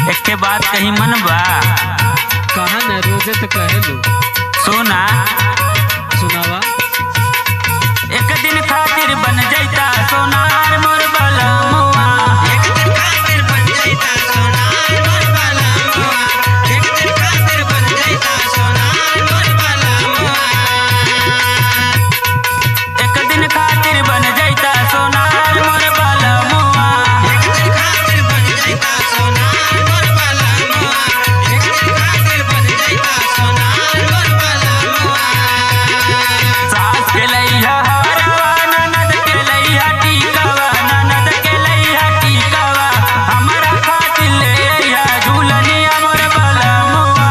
एके बात कही मन बा कहा न रोजे तो कहेलू सोना सुनावा एक दिन खातिर बन जाता सोनार मोर बलमुआ एक दिन खातिर बन जाता सोनार मोर बलमुआ सास के लैया हरवा ननद के लैया टीकावा ननद के लैया टीकावा हमरा खातिर ले अइहा झूलनिया मोर बलमुआ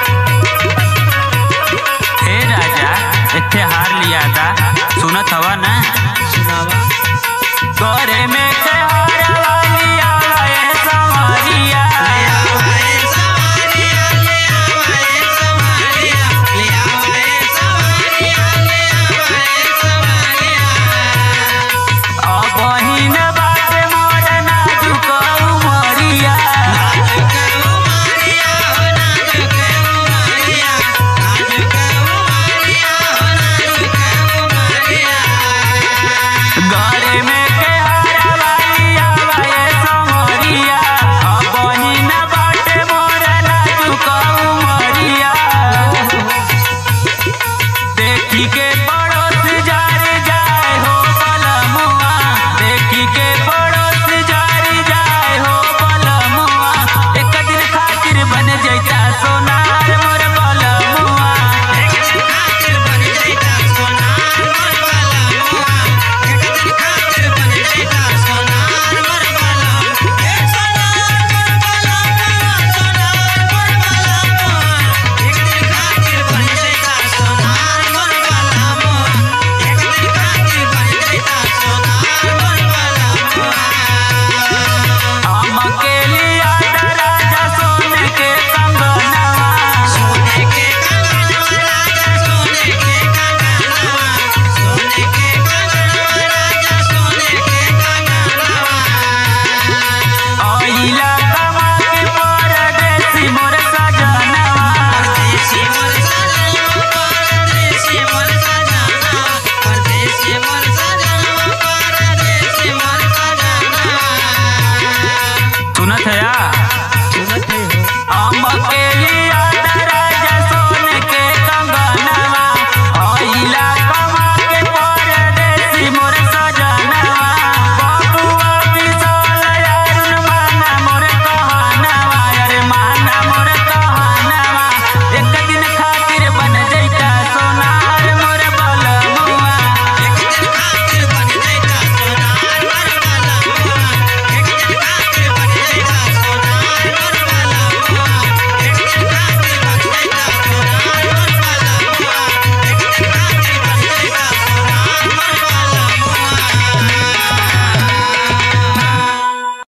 हे राजा इत्थे हार लिया था सुनत हवा ना